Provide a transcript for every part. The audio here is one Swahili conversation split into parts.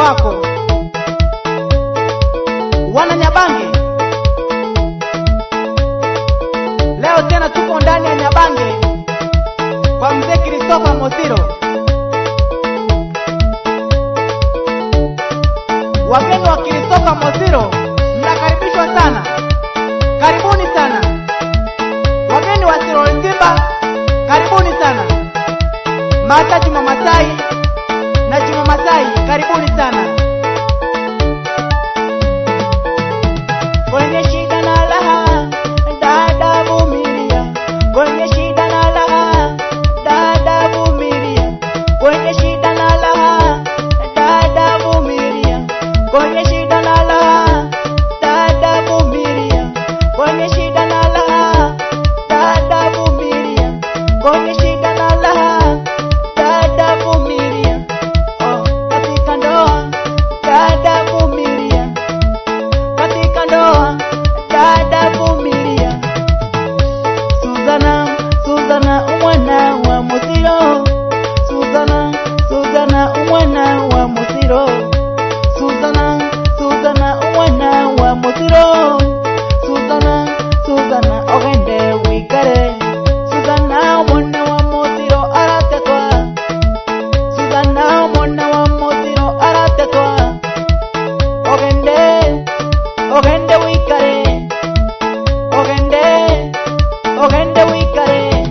wako. Wana Nyabange, leo tena tuko ndani ya Nyabange kwa mzee Christopher Mosiro. Wageni wa Christopher Mosiro, mnakaribishwa sana, karibuni sana. Wageni wa Siroli Simba, karibuni sana. Mata Juma Masai na Juma Masai, karibuni sana. Kwenye shida na raha, dada vumilia. Kwenye shida na raha, dada vumilia. Kwenye shida na raha, dada vumilia. Kwenye shida na raha, dada vumilia. Kwenye shida na raha, dada vumilia. Kwenye shida na raha, dada vumilia. Oh, katika ndoa, dada vumilia katika ndoa dada vumilia Suzana Suzana umwana wa Musiro Suzana Suzana umwana wa Musiro Suzana Suzana umwana wa Musiro Suzana Suzana ogende wikare Suzana umwana wa Musiro aratetwa Suzana umwana wa Musiro aratetwa ogende ogende wikare ogende ogende wikare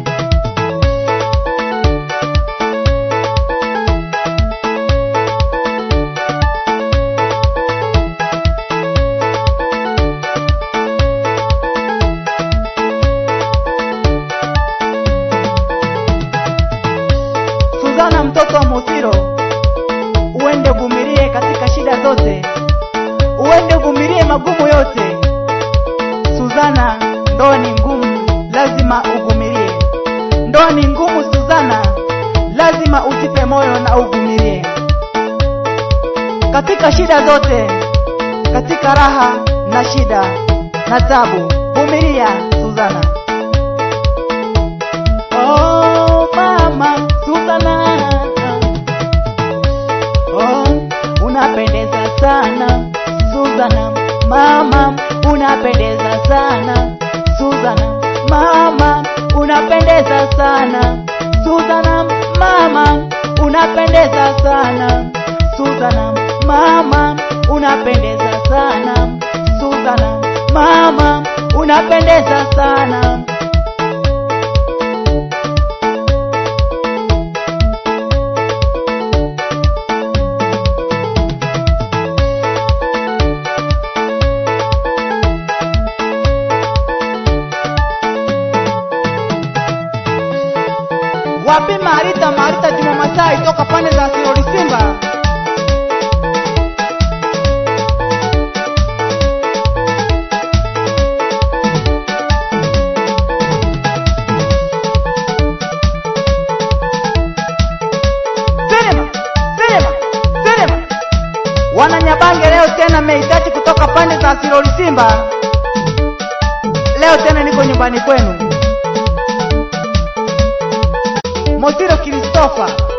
Suzana mtoto wa Musiro uende vumilie katika shida zote uende uvumilie magumu yote. Suzana, ndoa ni ngumu, lazima uvumilie. Ndoa ni ngumu Suzana, lazima ujipe moyo na uvumilie katika shida zote, katika raha na shida na tabu. Vumilia Suzana. Oh, mama Suzana. Oh, unapendeza sana Suzana, mama unapendeza sana Suzana, mama unapendeza sana Suzana, mama unapendeza sana Suzana, mama unapendeza sana Suzana, mama unapendeza sana wapi Marita Marita Juma Masai toka pande za Siroli Simba. Sinema, sinema, sinema. Wananyabange leo tena mehitaji kutoka pande za Siroli Simba. Leo tena niko nyumbani kwenu. Mosiro Christopher